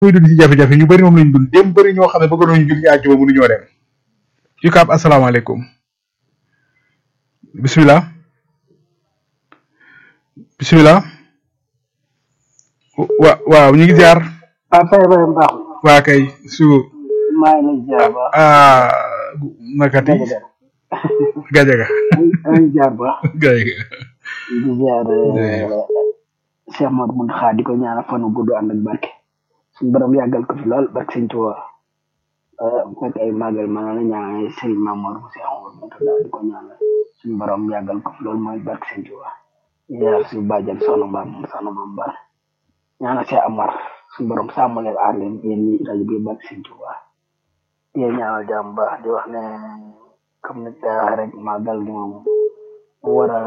muy dund ci jafe-jafe ñu bëri moom lañ dund dem bëri ñoo xam ne bëgg nañu julli àjjuma mënu ñoo dem UCAB asalaamaaleykum bismillah bismillah wa waaw ñu ngi ziar ah fay fay baax waa kay su maa ngi lay ziar baax ah nakati gajaga maa ngi ziar baax gajaga di ziar Cheikh Modou Mountakha di ko ñaanal fan wu gudd ànd ak barke suñu borom yàggal ko fi lool barke sëñ Tuubaa fekk ay màggal ma la ñaanal Serigne Mamour bu Cheikh Modou Mountakha di ko ñaanal suñu borom yàggal ko fi lool mooy barke sëñ Tuubaa di ziar suñu bàjjan soxna Mbaam soxna Mbaam Bar ñaanal Cheikh Amar suñu borom sàmm leen aar leen yéen ñi rajo bi barke sëñ Tuubaa di ñaanal jàmm baax di wax ne comme ni daa rek màggal gi moom mu war a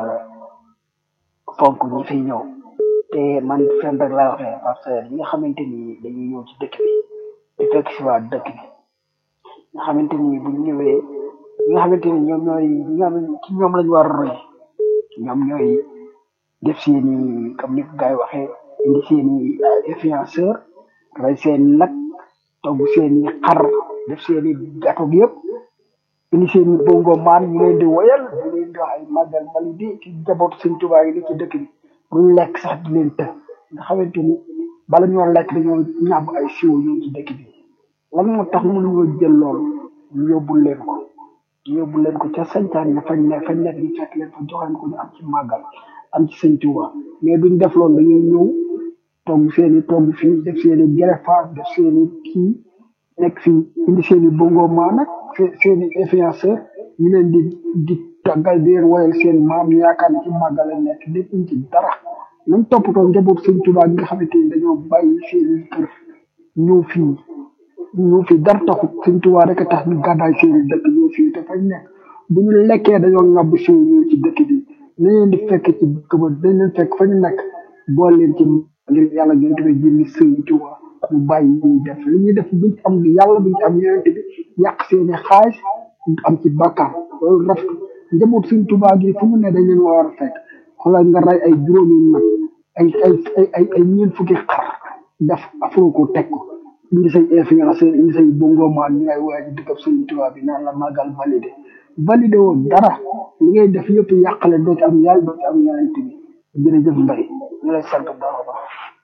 fonk ñi fi ñëw te man fenn rek laa waxee parce que ñi nga xamante ni dañuy ñëw ci dëkk bi di fekk si waa dëkk bi nga xamante ni bu ñu ñëwee ñi nga xamante ni ñoom ñooy ñi nga xam ne ci ñoom lañu war a roy ñoom ñooy def seeni comme ni ko gars yi waxee indi seeni influenceur rey seen nag togg seeni xar def seeni gâteau gi yëpp indi seeni bongo maan ñu leen di woyal ñu leen di wax ay màggal validé ci jabootu sëñ Tuubaa yi ni ci dëkk bi buñ lekk sax di leen të nga xamante ni bala ñoo lekk dañoo ñàbb ay siwo ñëw ci dëkk bi lan moo tax mënuñoo jël loolu ñu yóbbul leen ko ñu yóbbul leen ko ca sañtaan ne fañ ne fañ nekk ñu fekk leen fa jox leen ko ñu am ci màggal am ci sëñ Tuubaa mais duñ def loolu dañuy ñëw togg seeni togg fii def seeni greffage def seeni kii nekk fii indi seeni bongo maa nag seeni influenceur ñu leen di di tàggal di leen woyal seen maam ñu yaakaar ne ci màggal la nekk lépp ñu ci dara nañ toppatoo njaboot sëñ Tuubaa gi nga xamante ni dañoo bàyyi seeni kër ñëw fii ñëw fii dara taxut sëñ Tuubaa rek a tax ñu gàddaay seeni dëkk ñëw fii te fañ nekk bu ñu lekkee dañoo ŋàbb siw ñëw ci dëkk bi nañ leen di fekk ci dëkk ba dañ leen fekk fa ñu nekk bool leen ci ngir yàlla gën a jëmmi sëñ Tuubaa ñu bàyyi ñuy def li ñuy def buñ ci am yàlla buñ ci am yonente bi yàq seeni xaalis am ci bàkkaar loolu rafet njaboot suñ Tuubaa gi fu mu ne dañ leen war a fekk xoolal nga rey ay juróomi nag ay ay ay ay ay ñeent fukki xar def afro ko teg ko indi say influenceur indi say bongo maan ñu ngay woowee ci dëkkab suñ Tuubaa bi naan la màggal validé validé woon dara li ngay def yëpp yàqale doo ci am yàlla doo ci am yonente bi jërëjëf mbay ñu lay sant bu baax a baax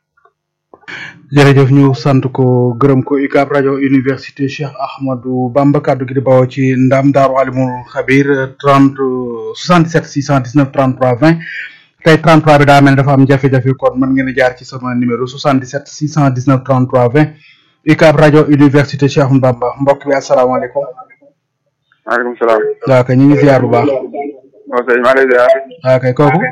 jërëjëf ñu sant ko gërëm ko UCAB rajo université Cheikh Ahmadou Bamba kaddu gi di bawoo ci ndam daaru alimul xabir 30 77 619 33 20 tey 33 bi daa mel ne dafa am jafe-jafe kon mën ngeen a jaar ci sama numéro 77 619 33 20 UCAB rajo université Cheikh Ahmadou Bamba mbokk bi asalaamaaleykum. maaleykum salaam. waaw kay ñu ngi ziar bu baax. waaw sëñ maa lay ziar. waaw kay kooku.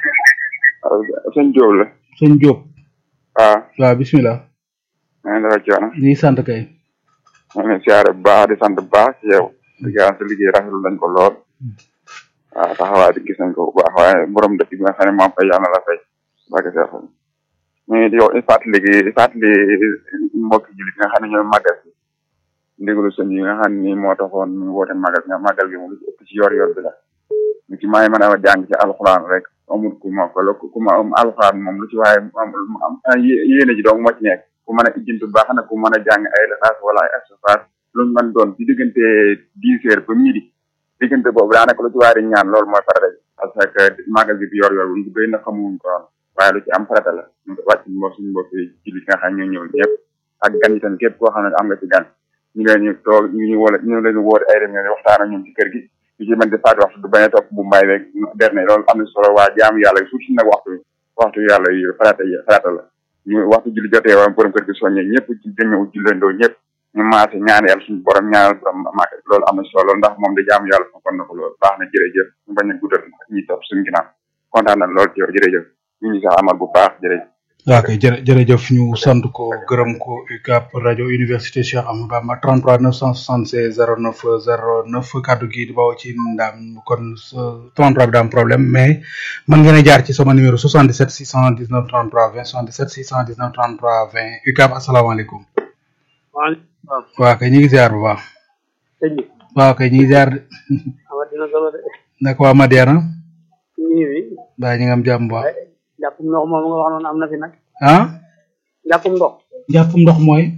sëñ Diop la. sëñ Diop. waaw. waaw bismillah. maa ngi dafa coono. ñu ngi sant kay. maa ngi siyaare bu baax di sant bu baax ci yow. di gërëm sa liggéey rafetlu nañ ko lool. waaw taxawaay di gis nañ ko bu baax waaye borom dëkk bi nga xam ne moom fay yàlla la fay. barke Seex mais di yow fàttali gi fàttali mbokki jullit nga xam ne ñooy màggal si ndigalu sëñ yi nga xam ne moo taxoon ñu woote màggal nga màggal gi mu ëpp ci yor yor bi la lu ci may mën a jàng ci alxuraan rek amul ku ma ko ku ma am alxuraan moom lu ci waaye am yéene ji dong moo ci nekk ku mën a ijjintu baax na ku mën a jàng ay laxaas wala ay asafaar lu mu mën doon ci diggante dix heures ba midi diggante boobu daanaka lu ci waaye di ñaan loolu mooy farata ji parce que màggal gi bi yor yor bu bëri na xamuñ ko woon waaye lu ci am farata la ñu wàcc mbokk suñu mbokk ci li nga xam ne ñoo ñëw ñëpp ak gan yi tamit képp koo xam ne am nga ci gan ñu leen ñu toog ñu ñu wala ñu leen wóor ay réunion waxtaan ak ñoom ci kër gi ñu ci mën di faati waxtu du bañ a topp bu mbay rek derne loolu am na solo waa jaamu yàlla suuf si nag waxtu waxtu yàlla yi farata yi farata la ñu waxtu julli jotee waa borom kër gi soññe ñëpp ci jëñëw jullandoo ñëpp ñu maase ñaan yàlla suñu borom ñaanal borom màgg loolu am na solo ndax moom da jaamu yàlla fa kon na ko loolu baax na jërëjëf ñu bañ a guddal ñi topp suñu ginnaaw kontaan na lool ci yow jërëjëf ñu ngi sax amal bu baax jërëjëf waaw kay jërë jërëjëf ñu sant ko gërëm ko UCAB rajo université Cheikh Ahmadou Bamba 33 976 09 09 kaddu gi di bawoo ci ndam kon 33 bi daa am problème mais mën ngeen a jaar ci sama numéro 77 619 33 20 77 619 33 20 UCAB asalaamaaleykum. waaleykum waaw kay ñu ngi ziar bu baax. sëñ bi. waaw kay ñu ngi ziar de. amatina solo de. naka waa Madiana. ñu ngi baa ñu ngi am jàmm bu baax. jàppum ndox moom nga wax noonu am na fi nag. ah. jàppum ndox. njàppum ndox mooy